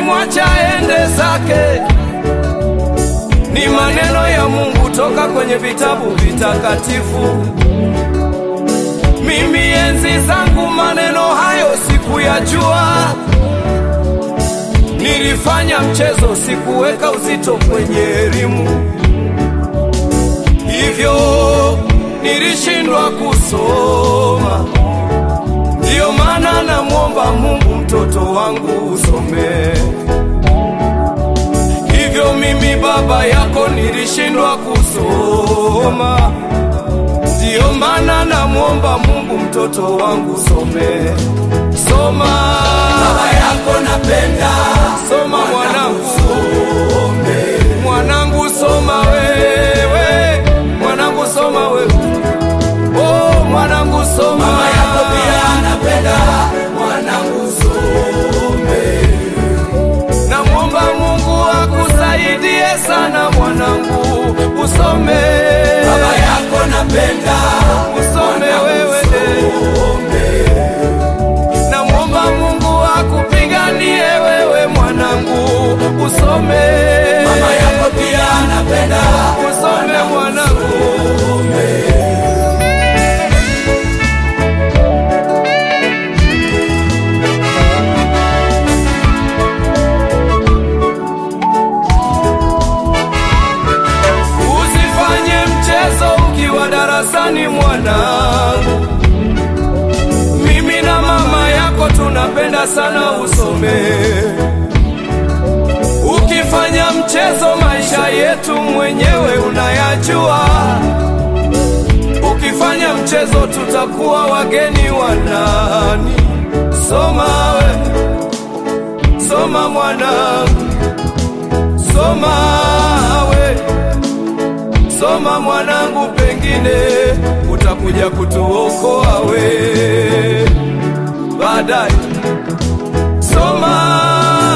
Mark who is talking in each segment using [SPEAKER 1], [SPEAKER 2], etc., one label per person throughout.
[SPEAKER 1] mwacha ende zake. Ni maneno ya Mungu toka kwenye vitabu vitakatifu. Mimi enzi zangu maneno hayo sikuyajua, nilifanya mchezo, sikuweka uzito kwenye elimu, hivyo nilishindwa kusoma. Ndiyo maana namwomba Mungu mtoto wangu usome. Hivyo mimi baba yako nilishindwa kusoma. Ndiyo maana namwomba Mungu mtoto wangu some. Soma
[SPEAKER 2] Baba yako napenda
[SPEAKER 1] soma mwanangu, mwanangu soma wewe, mwanangu soma wewe, oh mwanangu soma.
[SPEAKER 2] Mama yako pia napenda mwanangu some.
[SPEAKER 1] Namwomba Mungu akusaidie sana mwanangu, usome
[SPEAKER 2] Baba yako napenda
[SPEAKER 1] usome wewe,
[SPEAKER 2] some.
[SPEAKER 1] namwomba Mungu akupiganie wewe mwanangu, usome
[SPEAKER 2] Mama yako pia napenda
[SPEAKER 1] usome mwanangu. Usifanye mchezo ukiwa darasani mwanangu. Mimi na mama yako tunapenda sana usome. Ukifanya mchezo maisha yetu mwenyewe unayajua. Ukifanya mchezo tutakuwa wageni wa nani? Soma we, soma mwanangu, soma we soma mwanangu, pengine utakuja kutuokoa we baadaye. Soma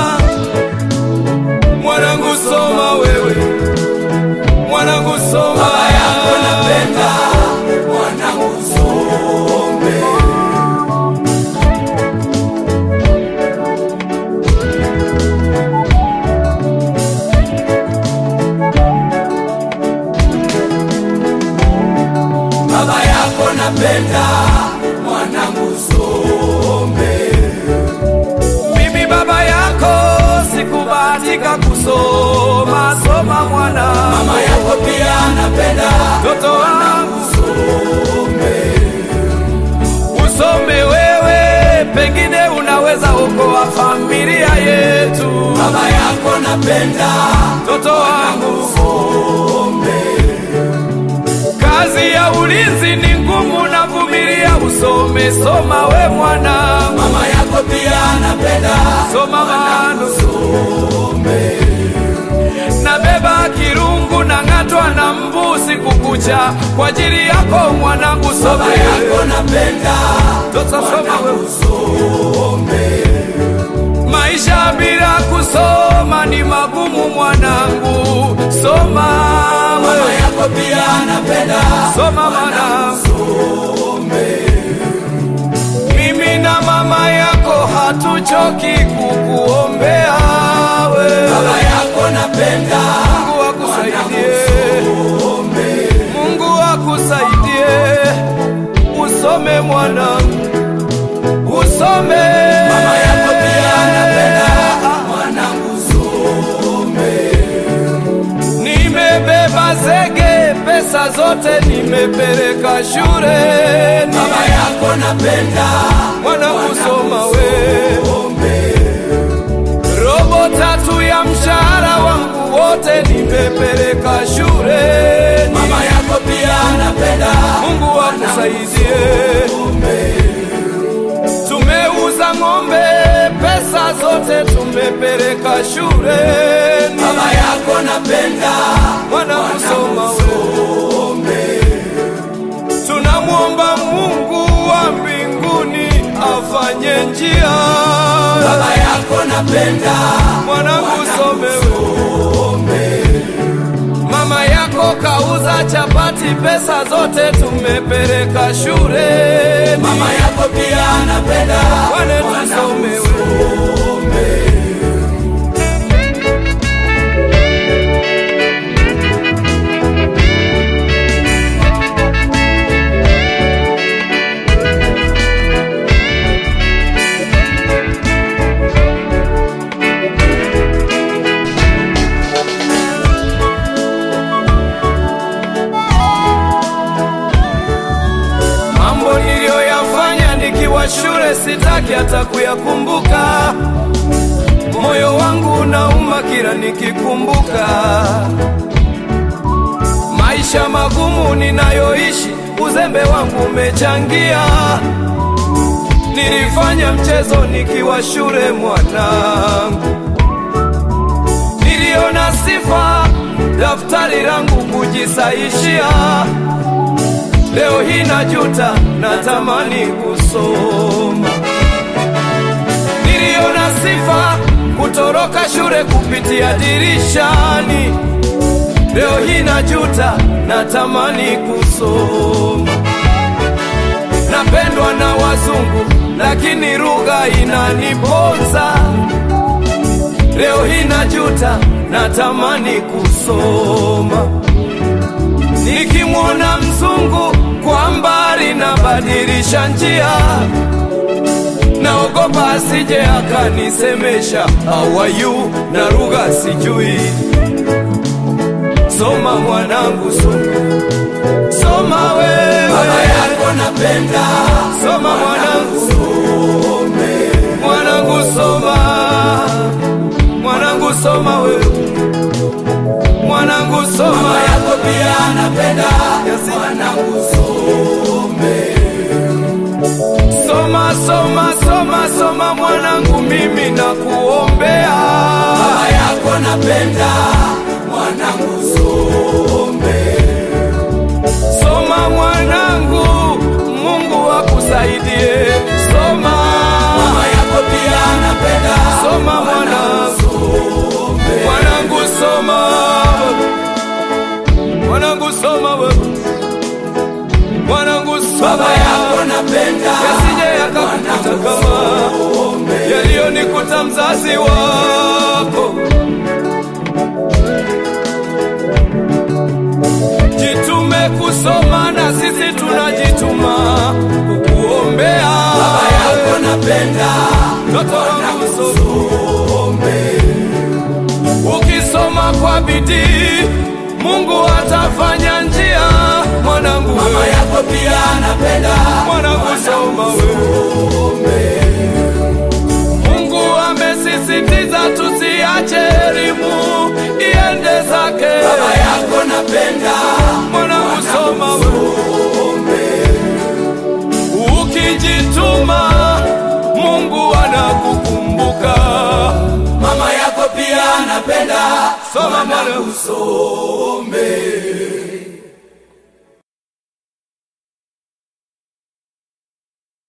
[SPEAKER 1] mwanangu, soma wewe mwanangu, soma
[SPEAKER 2] Baba yako napenda mwanangu some. Baba yako napenda mwanangu some.
[SPEAKER 1] mimi baba yako sikubahatika kusoma. Soma mwana,
[SPEAKER 2] Mama yako pia napenda
[SPEAKER 1] mtoto wangu
[SPEAKER 2] some.
[SPEAKER 1] usome wewe, pengine unaweza okoa familia yetu.
[SPEAKER 2] Baba yako napenda
[SPEAKER 1] Mtoto wangu,
[SPEAKER 2] some.
[SPEAKER 1] kazi ya ulinzi ni ngumu na vumilia, usome. Soma we mwana,
[SPEAKER 2] Mama yako pia napenda
[SPEAKER 1] soma mano,
[SPEAKER 2] some.
[SPEAKER 1] nabeba kirungu na ng'atwa na mbu siku kucha kwa ajili yako mwanangu,
[SPEAKER 2] Baba
[SPEAKER 1] some.
[SPEAKER 2] yako napenda
[SPEAKER 1] Mtoto soma wewe.
[SPEAKER 2] some.
[SPEAKER 1] Maisha bila kusoma ni magumu mwanangu, soma
[SPEAKER 2] Mama
[SPEAKER 1] wewe,
[SPEAKER 2] yako pia napenda
[SPEAKER 1] soma mwanangu.
[SPEAKER 2] some.
[SPEAKER 1] Mimi na mama yako hatuchoki kukuombea we.
[SPEAKER 2] Baba yako napenda
[SPEAKER 1] Mungu akusaidie,
[SPEAKER 2] some.
[SPEAKER 1] Mungu akusaidie, usome mwanangu, usome.
[SPEAKER 2] Mama yako pia napenda mwanangu some.
[SPEAKER 1] Nimebeba zege, pesa zote nimepeleka shuleni.
[SPEAKER 2] Baba yako napenda
[SPEAKER 1] Mwanangu soma we,
[SPEAKER 2] some.
[SPEAKER 1] robo tatu ya mshahara wangu wote nimepeleka shuleni.
[SPEAKER 2] Mama yako pia napenda
[SPEAKER 1] Mungu akusaidie.
[SPEAKER 2] some.
[SPEAKER 1] Tumeuza ng'ombe, pesa zote tumepeleka shuleni.
[SPEAKER 2] Baba yako napenda
[SPEAKER 1] Mwanangu soma we,
[SPEAKER 2] some.
[SPEAKER 1] tunamwomba Mungu wa mbinguni afanye njia.
[SPEAKER 2] Baba yako napenda
[SPEAKER 1] Mwanangu some we,
[SPEAKER 2] some.
[SPEAKER 1] mama yako kauza chapati, pesa zote tumepeleka shuleni.
[SPEAKER 2] Mama yako pia napenda
[SPEAKER 1] Wane tusome we,
[SPEAKER 2] some.
[SPEAKER 1] nalia nikikumbuka maisha magumu ninayoishi, uzembe wangu umechangia. Nilifanya mchezo nikiwa shule mwanangu, niliona sifa daftari langu kujisaishia. Leo hii najuta, natamani kusoma. Niliona sifa kutoroka shule kupitia dirishani. Leo hii najuta, natamani kusoma. Napendwa na wazungu, lakini lugha inaniponza. Leo hii najuta, natamani kusoma. Nikimwona mzungu kwa mbali, nabadilisha njia, naogopa asije akanisemesha how are you, na lugha sijui. Soma mwanangu, soma, soma wewe,
[SPEAKER 2] Baba yako napenda,
[SPEAKER 1] soma mwanangu,
[SPEAKER 2] some.
[SPEAKER 1] mwanangu soma, mwanangu soma wewe, mwanangu
[SPEAKER 2] Mama
[SPEAKER 1] soma,
[SPEAKER 2] yako pia anapenda, mwanangu some.
[SPEAKER 1] soma, soma, soma, soma mwanangu, mimi nakuombea.
[SPEAKER 2] Baba yako napenda, mwanangu some.
[SPEAKER 1] Soma mwanangu, Mungu akusaidie. Soma,
[SPEAKER 2] Mama yako pia anapenda,
[SPEAKER 1] soma mwanangu,
[SPEAKER 2] some.
[SPEAKER 1] mwanangu soma, mwanangu soma wewe, mwanangu soma,
[SPEAKER 2] Baba yako napenda,
[SPEAKER 1] yasije yakakukuta kama
[SPEAKER 2] some.
[SPEAKER 1] yaliyonikuta mzazi wako. Jitume kusoma na sisi tunajituma kukuombea.
[SPEAKER 2] Baba yako napenda,
[SPEAKER 1] Mtoto wangu soma.
[SPEAKER 2] some.
[SPEAKER 1] Ukisoma kwa bidii, Mungu atafanya njia. Mwanangu
[SPEAKER 2] Mama
[SPEAKER 1] wewe,
[SPEAKER 2] yako pia anapenda,
[SPEAKER 1] mwanangu soma wewe. Mungu amesisitiza tusiache elimu iende zake.
[SPEAKER 2] Baba yako napenda,
[SPEAKER 1] Mwanangu soma wewe. Ukijituma, Mungu anakukumbuka.
[SPEAKER 2] Mama yako pia anapenda,
[SPEAKER 1] Soma mwanangu.
[SPEAKER 2] some.